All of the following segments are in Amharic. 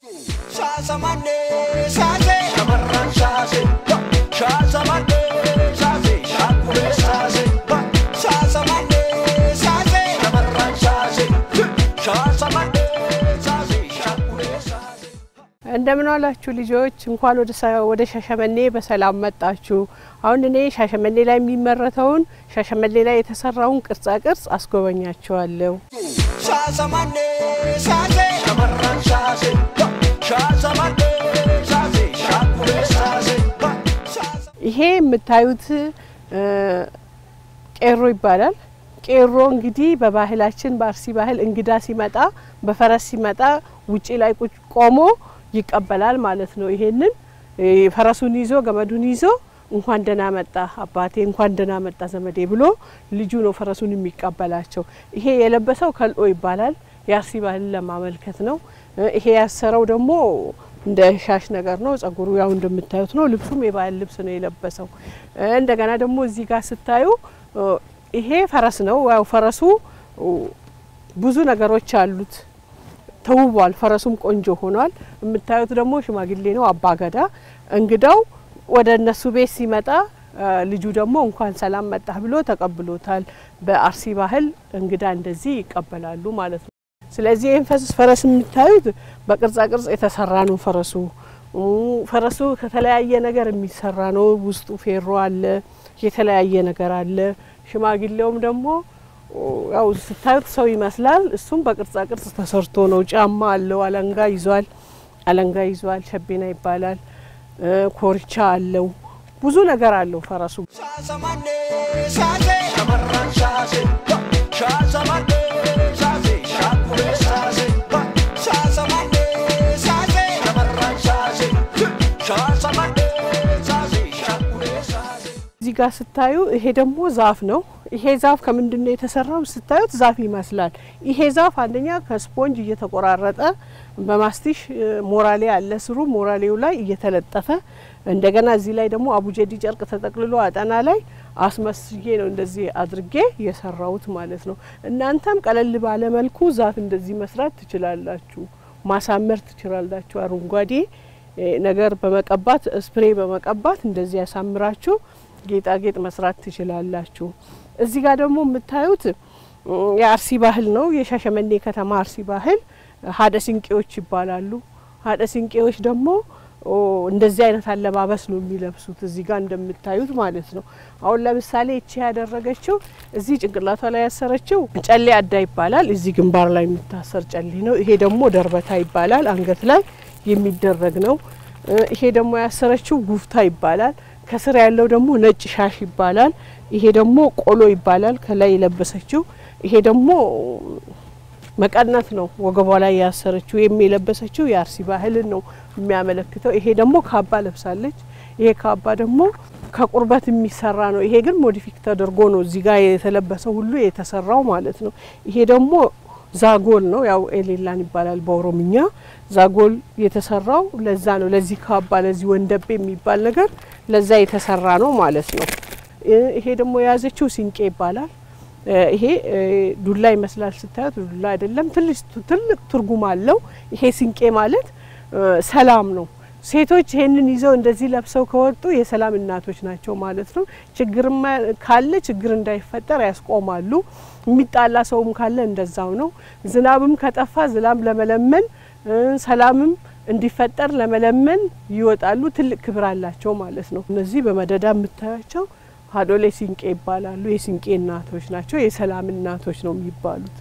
እንደምን ዋላችሁ ልጆች፣ እንኳን ወደ ሻሸመኔ በሰላም መጣችሁ። አሁን እኔ ሻሸመኔ ላይ የሚመረተውን ሻሸመኔ ላይ የተሰራውን ቅርጻ ቅርጽ አስጎበኛችኋለሁ። ይሄ የምታዩት ቄሮ ይባላል። ቄሮ እንግዲህ በባህላችን በአርሲ ባህል እንግዳ ሲመጣ በፈረስ ሲመጣ ውጪ ላይ ቁጭ ቆሞ ይቀበላል ማለት ነው። ይሄንን ፈረሱን ይዞ ገመዱን ይዞ እንኳን ደህና መጣ አባቴ፣ እንኳን ደህና መጣ ዘመዴ ብሎ ልጁ ነው ፈረሱን የሚቀበላቸው። ይሄ የለበሰው ከልኦ ይባላል። የአርሲ ባህልን ለማመልከት ነው። ይሄ ያሰረው ደግሞ እንደ ሻሽ ነገር ነው። ጸጉሩ ያው እንደምታዩት ነው። ልብሱም የባህል ልብስ ነው የለበሰው። እንደገና ደግሞ እዚህ ጋር ስታዩ ይሄ ፈረስ ነው። ያው ፈረሱ ብዙ ነገሮች አሉት ተውቧል። ፈረሱም ቆንጆ ሆኗል። የምታዩት ደግሞ ሽማግሌ ነው፣ አባገዳ እንግዳው ወደ እነሱ ቤት ሲመጣ ልጁ ደግሞ እንኳን ሰላም መጣህ ብሎ ተቀብሎታል። በአርሲ ባህል እንግዳ እንደዚህ ይቀበላሉ ማለት ነው። ስለዚህ ይህን ፈረስ የምታዩት በቅርጻ ቅርጽ የተሰራ ነው። ፈረሱ ፈረሱ ከተለያየ ነገር የሚሰራ ነው። ውስጡ ፌሮ አለ፣ የተለያየ ነገር አለ። ሽማግሌውም ደግሞ ያው ስታዩት ሰው ይመስላል። እሱም በቅርጻ ቅርጽ ተሰርቶ ነው። ጫማ አለው፣ አለንጋ ይዟል። አለንጋ ይዟል። ሸቤና ይባላል። ኮርቻ አለው። ብዙ ነገር አለው ፈረሱ። እዚህ ጋር ስታዩ ይሄ ደግሞ ዛፍ ነው። ይሄ ዛፍ ከምንድን ነው የተሰራው? ስታዩት ዛፍ ይመስላል። ይሄ ዛፍ አንደኛ ከስፖንጅ እየተቆራረጠ በማስቲሽ ሞራሌ አለ ስሩ ሞራሌው ላይ እየተለጠፈ እንደገና እዚህ ላይ ደግሞ አቡጀዲ ጨርቅ ተጠቅልሎ አጠና ላይ አስመስዬ ነው እንደዚህ አድርጌ የሰራሁት ማለት ነው። እናንተም ቀለል ባለ መልኩ ዛፍ እንደዚህ መስራት ትችላላችሁ፣ ማሳመር ትችላላችሁ። አረንጓዴ ነገር በመቀባት ስፕሬ በመቀባት እንደዚህ ያሳምራችሁ ጌጣጌጥ መስራት ትችላላችሁ። እዚህ ጋር ደግሞ የምታዩት የአርሲ ባህል ነው። የሻሸመኔ ከተማ አርሲ ባህል ሀደ ሲንቄዎች ይባላሉ። ሀደ ሲንቄዎች ደግሞ እንደዚህ አይነት አለባበስ ነው የሚለብሱት እዚህ ጋር እንደምታዩት ማለት ነው። አሁን ለምሳሌ እቺ ያደረገችው እዚህ ጭንቅላቷ ላይ ያሰረችው ጨሌ አዳ ይባላል። እዚህ ግንባር ላይ የሚታሰር ጨሌ ነው። ይሄ ደግሞ ደርበታ ይባላል። አንገት ላይ የሚደረግ ነው። ይሄ ደግሞ ያሰረችው ጉፍታ ይባላል። ከስር ያለው ደግሞ ነጭ ሻሽ ይባላል። ይሄ ደግሞ ቆሎ ይባላል። ከላይ የለበሰችው ይሄ ደግሞ መቀነት ነው። ወገቧ ላይ ያሰረችው ወይም የለበሰችው የአርሲ ባህልን ነው የሚያመለክተው። ይሄ ደግሞ ካባ ለብሳለች። ይሄ ካባ ደግሞ ከቁርበት የሚሰራ ነው። ይሄ ግን ሞዲፊክ ተደርጎ ነው እዚህ ጋር የተለበሰው ሁሉ የተሰራው ማለት ነው። ይሄ ደግሞ ዛጎል ነው። ያው ኤሌላን ይባላል በኦሮምኛ። ዛጎል የተሰራው ለዛ ነው። ለዚህ ካባ ለዚህ ወንደቤ የሚባል ነገር ለዛ የተሰራ ነው ማለት ነው። ይሄ ደግሞ የያዘችው ሲንቄ ይባላል። ይሄ ዱላ ይመስላል ስታዩት፣ ዱላ አይደለም። ትልቅ ትርጉም አለው። ይሄ ሲንቄ ማለት ሰላም ነው። ሴቶች ይሄንን ይዘው እንደዚህ ለብሰው ከወጡ የሰላም እናቶች ናቸው ማለት ነው። ችግርም ካለ ችግር እንዳይፈጠር ያስቆማሉ። የሚጣላ ሰውም ካለ እንደዛው ነው። ዝናብም ከጠፋ ዝናብ ለመለመን ሰላምም እንዲፈጠር ለመለመን ይወጣሉ። ትልቅ ክብር አላቸው ማለት ነው። እነዚህ በመደዳ የምታያቸው ሀዶሌ ሲንቄ ይባላሉ። የሲንቄ እናቶች ናቸው። የሰላም እናቶች ነው የሚባሉት።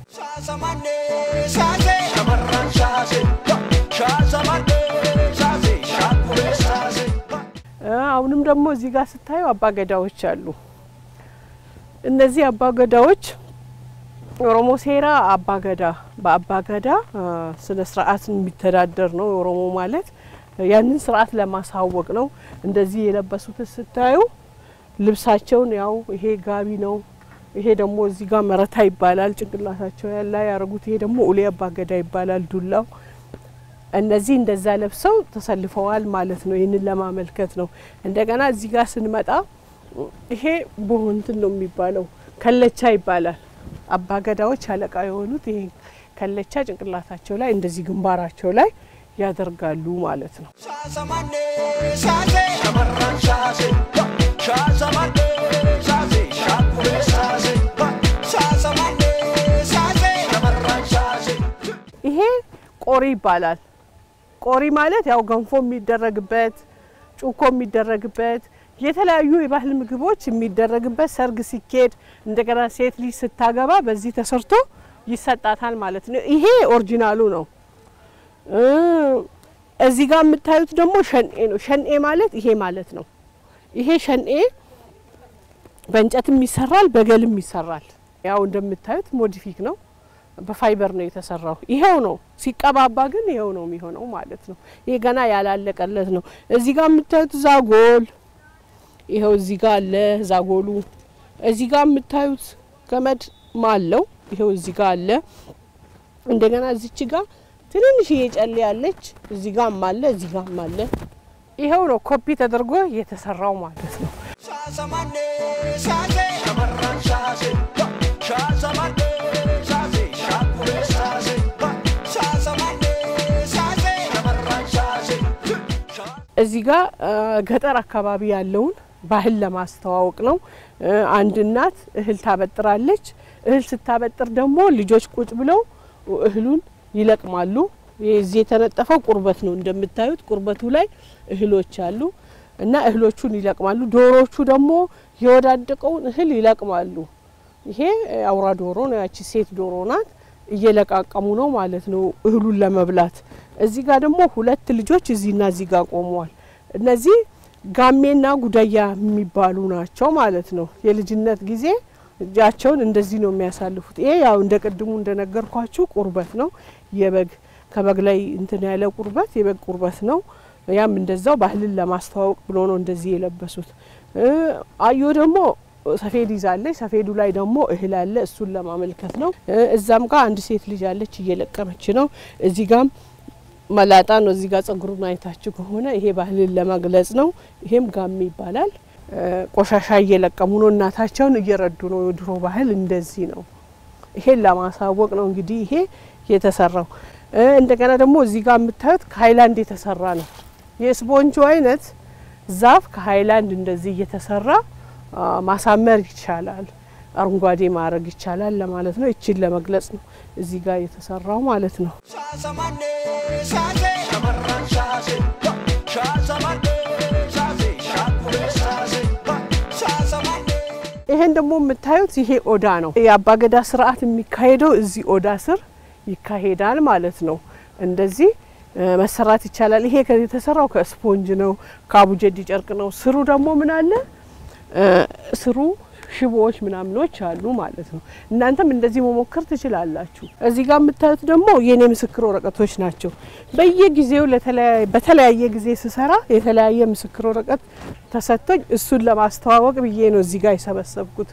አሁንም ደግሞ እዚህ ጋር ስታዩ አባገዳዎች አሉ። እነዚህ አባገዳዎች ኦሮሞ ሴራ አባገዳ በአባገዳ ስነ ስርዓት የሚተዳደር ነው። ኦሮሞ ማለት ያንን ስርዓት ለማሳወቅ ነው። እንደዚህ የለበሱት ስታዩ ልብሳቸውን ያው ይሄ ጋቢ ነው። ይሄ ደግሞ እዚህ ጋር መረታ ይባላል። ጭንቅላታቸው ያላ ያረጉት ይሄ ደግሞ ኡሌ አባገዳ ይባላል። ዱላው እነዚህ እንደዛ ለብሰው ተሰልፈዋል ማለት ነው። ይህንን ለማመልከት ነው። እንደገና እዚህ ጋር ስንመጣ ይሄ ቦሆንትን ነው የሚባለው ከለቻ ይባላል። አባገዳዎች አለቃ የሆኑት ይሄ ከለቻ ጭንቅላታቸው ላይ እንደዚህ ግንባራቸው ላይ ያደርጋሉ ማለት ነው። ይሄ ቆሪ ይባላል። ቆሪ ማለት ያው ገንፎ የሚደረግበት ጩኮ የሚደረግበት የተለያዩ የባህል ምግቦች የሚደረግበት ሰርግ ሲኬድ እንደገና ሴት ልጅ ስታገባ በዚህ ተሰርቶ ይሰጣታል ማለት ነው። ይሄ ኦሪጂናሉ ነው። እዚህ ጋር የምታዩት ደግሞ ሸንኤ ነው። ሸንኤ ማለት ይሄ ማለት ነው። ይሄ ሸንኤ በእንጨትም ይሰራል፣ በገልም ይሰራል። ያው እንደምታዩት ሞዲፊክ ነው። በፋይበር ነው የተሰራው። ይሄው ነው ሲቀባባ ግን ይሄው ነው የሚሆነው ማለት ነው። ይሄ ገና ያላለቀለት ነው። እዚህ ጋር የምታዩት ዛጎል ይኸው እዚህ ጋር አለ ዛጎሉ። እዚህ ጋር የምታዩት ገመድ ማለው ይኸው እዚህ ጋር አለ። እንደገና እዚች ጋር ትንንሽዬ ጨሌ ያለች እዚህ ጋር አለ፣ እዚህ ጋር አለ። ይኸው ነው ኮፒ ተደርጎ የተሰራው ማለት ነው። እዚህ ጋር ገጠር አካባቢ ያለውን ባህል ለማስተዋወቅ ነው። አንድ እናት እህል ታበጥራለች። እህል ስታበጥር ደግሞ ልጆች ቁጭ ብለው እህሉን ይለቅማሉ። እዚህ የተነጠፈው ቁርበት ነው እንደምታዩት። ቁርበቱ ላይ እህሎች አሉ እና እህሎቹን ይለቅማሉ። ዶሮዎቹ ደግሞ የወዳደቀውን እህል ይለቅማሉ። ይሄ አውራ ዶሮ ነው፣ ያቺ ሴት ዶሮ ናት። እየለቃቀሙ ነው ማለት ነው እህሉን ለመብላት። እዚህ ጋር ደግሞ ሁለት ልጆች እዚህና እዚህ ጋር ቆመዋል። እነዚህ ጋሜና ጉዳያ የሚባሉ ናቸው ማለት ነው። የልጅነት ጊዜ እጃቸውን እንደዚህ ነው የሚያሳልፉት። ይሄ ያው እንደ ቅድሙ እንደነገርኳችሁ ቁርበት ነው። የበግ ከበግ ላይ እንትን ያለ ቁርበት የበግ ቁርበት ነው። ያም እንደዛው ባህልን ለማስተዋወቅ ብሎ ነው እንደዚህ የለበሱት። አዮ ደግሞ ሰፌድ ይዛለች። ሰፌዱ ላይ ደግሞ እህል አለ። እሱን ለማመልከት ነው። እዛም ጋር አንድ ሴት ልጅ አለች እየለቀመች ነው። እዚህ ጋም መላጣ ነው። እዚህ ጋር ጸጉሩን አይታችሁ ከሆነ ይሄ ባህልን ለመግለጽ ነው። ይሄም ጋሜ ይባላል። ቆሻሻ እየለቀሙ ነው። እናታቸውን እየረዱ ነው። የድሮ ባህል እንደዚህ ነው። ይሄን ለማሳወቅ ነው እንግዲህ ይሄ የተሰራው። እንደገና ደግሞ እዚህ ጋር የምታዩት ከሀይላንድ የተሰራ ነው። የስፖንጁ አይነት ዛፍ ከሀይላንድ እንደዚህ እየተሰራ ማሳመር ይቻላል፣ አረንጓዴ ማድረግ ይቻላል ለማለት ነው። ይችን ለመግለጽ ነው እዚህ ጋር የተሰራው ማለት ነው። ይሄን ደግሞ የምታዩት ይሄ ኦዳ ነው። የአባገዳ ስርዓት የሚካሄደው እዚህ ኦዳ ስር ይካሄዳል ማለት ነው። እንደዚህ መሰራት ይቻላል። ይሄ የተሰራው ከስፖንጅ ነው፣ ከአቡጀዲ ጨርቅ ነው። ስሩ ደግሞ ምን አለ ስሩ ሽቦዎች ምናምኖች አሉ ማለት ነው። እናንተም እንደዚህ መሞከር ትችላላችሁ። እዚህ ጋር የምታዩት ደግሞ የኔ ምስክር ወረቀቶች ናቸው። በየጊዜው በተለያየ ጊዜ ስሰራ የተለያየ ምስክር ወረቀት ተሰጥቶኝ እሱን ለማስተዋወቅ ብዬ ነው እዚህ ጋር የሰበሰብኩት።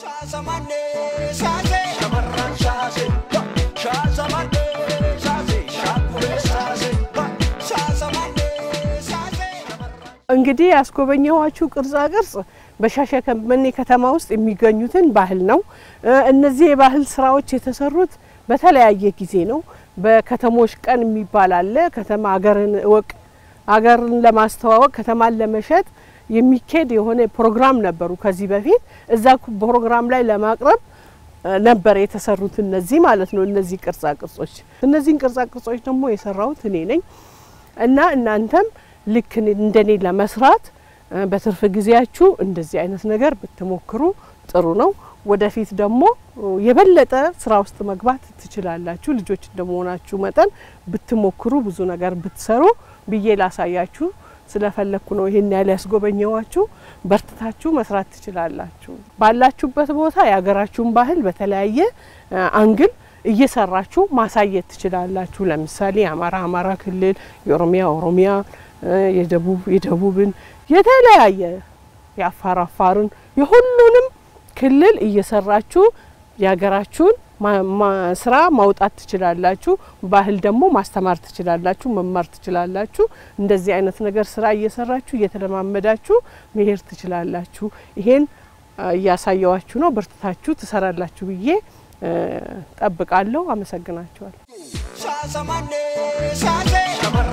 እንግዲህ ያስጎበኘኋችሁ ቅርጻ ቅርጽ በሻሸመኔ ከተማ ውስጥ የሚገኙትን ባህል ነው። እነዚህ የባህል ስራዎች የተሰሩት በተለያየ ጊዜ ነው። በከተሞች ቀን የሚባል አለ። ከተማ አገርን እወቅ፣ አገርን ለማስተዋወቅ ከተማን ለመሸጥ የሚካሄድ የሆነ ፕሮግራም ነበሩ ከዚህ በፊት እዛ ፕሮግራም ላይ ለማቅረብ ነበር የተሰሩት እነዚህ ማለት ነው። እነዚህ ቅርጻ ቅርጾች እነዚህን ቅርጻ ቅርጾች ደግሞ የሰራሁት እኔ ነኝ እና እናንተም ልክ እንደኔ ለመስራት በትርፍ ጊዜያችሁ እንደዚህ አይነት ነገር ብትሞክሩ ጥሩ ነው። ወደፊት ደግሞ የበለጠ ስራ ውስጥ መግባት ትችላላችሁ። ልጆች እንደመሆናችሁ መጠን ብትሞክሩ ብዙ ነገር ብትሰሩ ብዬ ላሳያችሁ ስለፈለግኩ ነው ይሄን ያህል ያስጎበኘዋችሁ። በርትታችሁ መስራት ትችላላችሁ። ባላችሁበት ቦታ የሀገራችሁን ባህል በተለያየ አንግል እየሰራችሁ ማሳየት ትችላላችሁ። ለምሳሌ የአማራ አማራ ክልል፣ የኦሮሚያ ኦሮሚያ፣ የደቡብ የደቡብን የተለያየ የአፋር አፋርን የሁሉንም ክልል እየሰራችሁ የሀገራችሁን ስራ ማውጣት ትችላላችሁ። ባህል ደግሞ ማስተማር ትችላላችሁ፣ መማር ትችላላችሁ። እንደዚህ አይነት ነገር ስራ እየሰራችሁ እየተለማመዳችሁ መሄድ ትችላላችሁ። ይሄን እያሳየዋችሁ ነው። በርትታችሁ ትሰራላችሁ ብዬ ጠብቃለሁ። አመሰግናቸዋለሁ። ሻሸመኔ ሻሼ